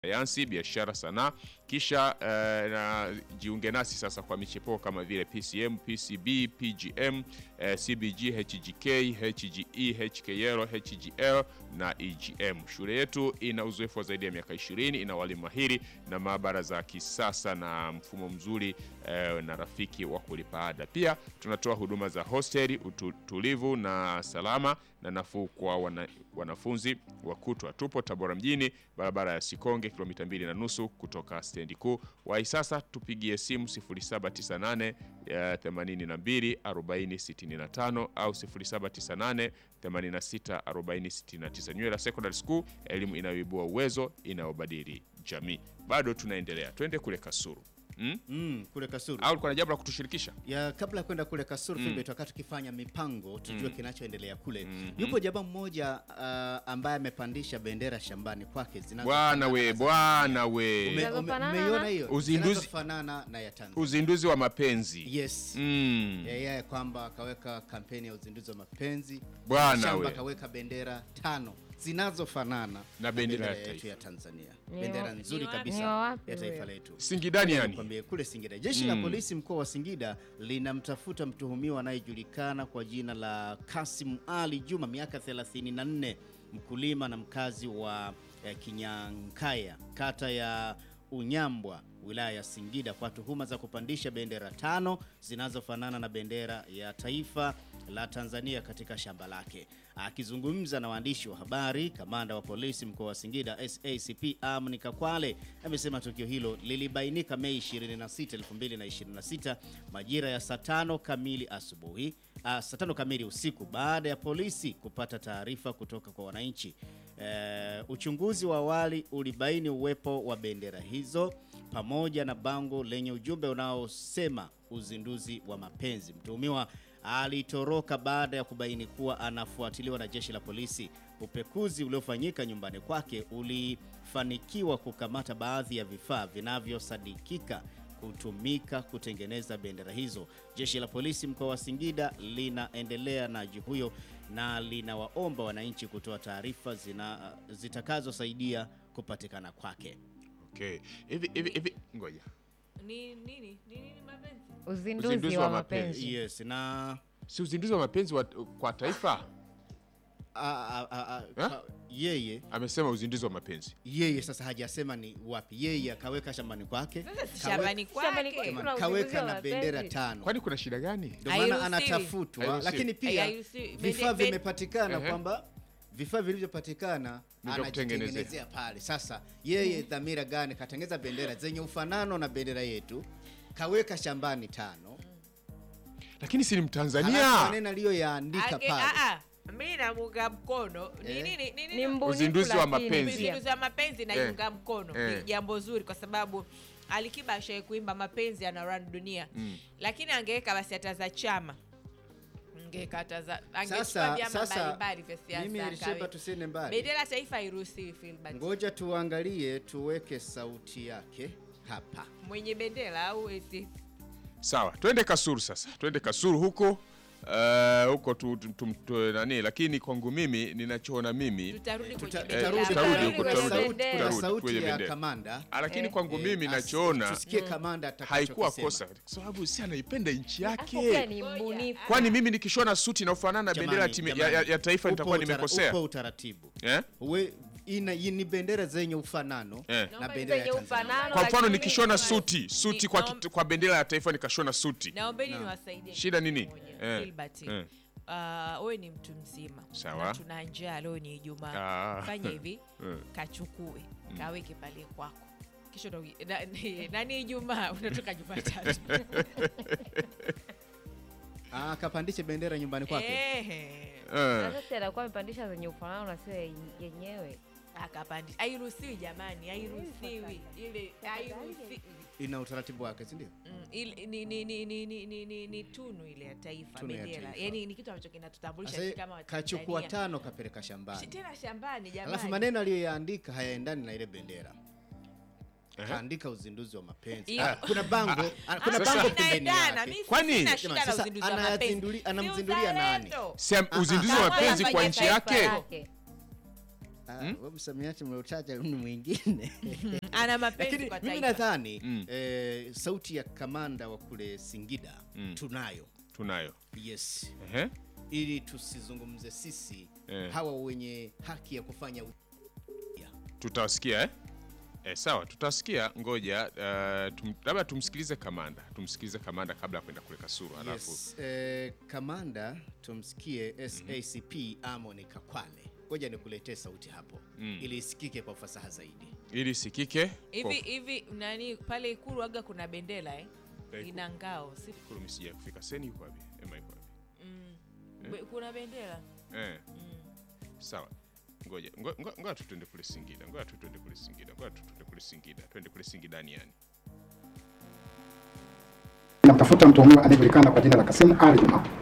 sayansi, biashara, sanaa. Kisha eh, na jiunge nasi sasa kwa michepuo kama vile PCM, PCB, PGM, eh, CBG, HGK, HGE, HKL, HGL na EGM. Shule yetu ina uzoefu wa zaidi ya miaka 20, ina walimu mahiri na maabara za kisasa na mfumo mzuri eh, na rafiki wa kulipa ada. Pia tunatoa huduma za hosteli, utulivu na salama na nafuu kwa wana, wanafunzi wa kutwa. Tupo Tabora mjini, barabara ya Sikonge, kilomita mbili na nusu kutoka stendi kuu. Wahi sasa tupigie simu 0798 eh, 82 40 65 au 0798 86 40 69. Nywela Secondary School, elimu inayoibua uwezo, inayobadili jamii. Bado tunaendelea, twende kule Kasuru. Mm? Mm, kule Kasuru. Au kuna jambo la kutushirikisha? Ya kabla ya kwenda kule Kasuru mm. Filbert, wakati tukifanya mipango tujue kinachoendelea kule. Yupo jamaa mmoja uh, ambaye amepandisha bendera shambani kwake zinazo Bwana we, bwana we. Ume- ume- Zinazofanana Umeiona na- hiyo? Uzinduzi- Zinazofanana na ya Tanzania. Uzinduzi wa mapenzi. Yes. Mm. Yeye kwamba akaweka kampeni ya uzinduzi wa mapenzi. Bwana Shamba we. akaweka bendera tano zinazofanana Na bendera ya yetu taifa. ya Tanzania. Ni Bendera wa- nzuri ni wa- kabisa ni wa wapi ya taifa huyo? letu. Singidani yani. Nikwambie kule Singida. Jeshi la polisi mkoa wa Singida linamtafuta mtuhumiwa anayejulikana kwa jina la Kasim Ali Juma, miaka 34, mkulima na mkazi wa eh, Kinyankaya, kata ya Unyambwa, wilaya ya Singida, kwa tuhuma za kupandisha bendera tano zinazofanana na bendera ya taifa la Tanzania katika shamba lake. Akizungumza na waandishi wa habari, kamanda wa polisi mkoa wa Singida SACP Amni Kakwale amesema tukio hilo lilibainika Mei 26, 2026 majira ya saa tano kamili asubuhi, ah, saa tano kamili usiku baada ya polisi kupata taarifa kutoka kwa wananchi. Eh, uchunguzi wa awali ulibaini uwepo wa bendera hizo pamoja na bango lenye ujumbe unaosema uzinduzi wa mapenzi. Mtuhumiwa alitoroka baada ya kubaini kuwa anafuatiliwa na jeshi la polisi. Upekuzi uliofanyika nyumbani kwake ulifanikiwa kukamata baadhi ya vifaa vinavyosadikika kutumika kutengeneza bendera hizo. Jeshi la polisi mkoa wa Singida linaendelea na juhudi huyo na linawaomba wananchi kutoa taarifa zina zitakazosaidia kupatikana kwake. Okay. Hivi hivi hivi ngoja. Ni nini? Ni nini mapenzi? Uzinduzi, Uzinduzi wa wa mapenzi. Yes, na Si uzinduzi wa mapenzi wa, kwa taifa? a, a, a, a, Eh? ka- yeye Amesema uzinduzi wa mapenzi. yeye sasa hajasema ni wapi. Yeye akaweka shambani kwake, Sasa si kawe- shambani Shambani kwake. Kuna uzinduzi kaweka wa na bendera mapenzi. tano. Kwani kuna shida gani? Ndio maana Hairuhusiwi. anatafutwa, Hairuhusiwi. lakini pia Hairuhusiwi. vifaa Bende- vimepatikana Ehe. kwamba vifaa vilivyopatikana Ni vya kutengenezea. anajitengenezea pale. Sasa yeye dhamira gani? Katengeza bendera zenye ufanano na bendera yetu, kaweka shambani tano, Lakini si ni halafu Mtanzania. maneno aliyoyaandika Age- pale ah, ah. Mimi namuunga mkono. Ni Eh. nini? Ni nini? Ni mbunifu Uzinduzi wa lakini mapenzi. pia. Uzinduzi wa mapenzi naiunga mkono. Eh. Ni jambo zuri kwa sababu Alikiba ashawahi kuimba mapenzi ana run dunia. Lakini angeweka basi hata za chama. Angeweka hata za angechukua Sasa vyama sasa mbalimbali vya siasa. mimi akawe- Elisheba, tusiende mbali, Bendera ya taifa hairuhusiwi Filbert. ngoja tuangalie, tuweke sauti yake hapa. Mwenye bendera au eti Sawa, twende Kasuru sasa. Twende Kasuru huko. Uh, huko tu, tu, tu, tu, nani lakini kwangu mimi ninachoona mimi tutarudi kwenye Tuta- bendera. tutarudi tutarudi pale huko, kwa tutarudi, sauti- tutarudi, kwa tutarudi sauti kwenye ya bendera. kamanda Ah, lakini Eh, kwangu mimi Eh, nachoona tusikie kamanda haikuwa atakachokisema. kosa kwa sababu si anaipenda nchi Hapo pia yake. ni Ngoja. mbunifu. Kwani mimi nikishona suti inayofanana na bendera ya, Jamani, timu- ya, jamani. ya, ya taifa Upo nitakuwa utara- nimekosea Upo utaratibu eh? We, ina, hii ni bendera zenye ufanano Eh. na Naomba bendera ya zenye Tanzania. ufanano. Kwa mfano lakini- nikishona suti suti kwa, Naom- kit- kwa bendera ya taifa nikashona suti Naombeni niwasaidie. Shida kitu nini? kimoja. Eh, Filbert. eh. Ah, wewe ni mtu mzima Sawa. na tuna njaa leo ni Ijumaa. Ah. Fanya hivi, Eh. kachukue kaweke pale kwako, kisha ndo- na- ni- nani Ijumaa unatoka Jumatatu. Ah, kapandishe bendera nyumbani kwake. Ehe. Eh. Sasa si atakuwa amepandisha zenye ufanano na sio yenyewe. Akapandisha. Hairuhusiwi jamani, hairuhusiwi ile, hairuhusiwi. Ina utaratibu wake, si ndio? Mm, ile- ni, ni, ni, ni, ni, ni, ni, ni tunu ile ya taifa Tunu ya bendera, taifa. yani ni kitu ambacho kinatutambulisha Sasa sisi kama kachukua Watanzania. tano kapeleka shambani. tena shambani jamani. Alafu maneno aliyoyaandika hayaendani na ile bendera. Ehe. Kaandika uzinduzi wa mapenzi. Iyo. Ah, kuna bango, ah, kuna Sasa- bango pembeni Inaendana, yake. mimi Kwani- sina shida Jamani, na sasa uzinduzi wa anayazinduli- mapenzi. anamzindulia Si nani? uzalendo. Si am- uzinduzi wa Kama mapenzi kwa anafanya nchi taifa yake lake. wewe msamiati mliotaja ni mwingine ana mapenzi lakini kwa mimi taifa nadhani Mm. eh, sauti ya kamanda wa kule Singida Mm. tunayo tunayo yes Ehe. ili tusizungumze sisi Eh. hawa wenye haki ya kufanya u- tutawasikia eh? Eh, sawa tutawasikia ngoja uh, tum, labda tumsikilize kamanda tumsikilize kamanda kabla ya kwenda kule kasuru halafu yes. eh, kamanda tumsikie SACP Amon Kakwale ngoja nikuletee sauti hapo Mm. ili isikike kwa ufasaha zaidi ili sikike hivi hivi nani pale ikulu aga kuna bendera eh? Eh, ina ngao si Ikulu sija kufika seni yuko wapi ema yuko wapi mm. Be- kuna bendera eh. mm. sawa ngoja ngo- ngo- ngoja tu twende kule Singida ngoja tu twende kule Singida ngoja tu twende kule Singida twende kule Singidani yani Namtafuta mtuhumiwa anayejulikana kwa jina la Kasim Ali Juma